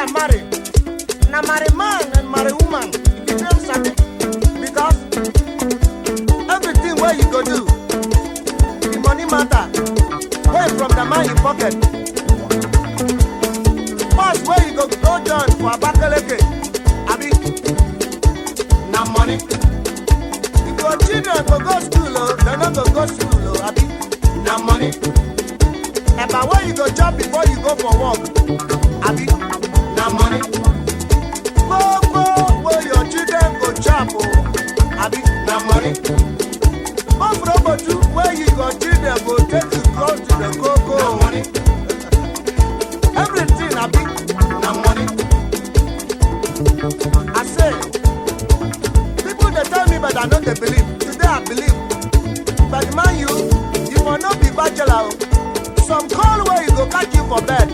marry na marry man and marry woman e be dem sabi because everything wey you go do the money matter wey from the man in pocket bus wey you go go join for abakaleke abi na money if your children go go school o dem no go go school o abi na money eba wey you go chop before you go for work abi na money gbogbo wey your children go chop o abi na money ofrobotu wey you your children go take you cross to the koko o money everything abi na money i say people dey tell me but i no dey believe today i believe but man you you for no be bachelor o some call wey you go catch you for bed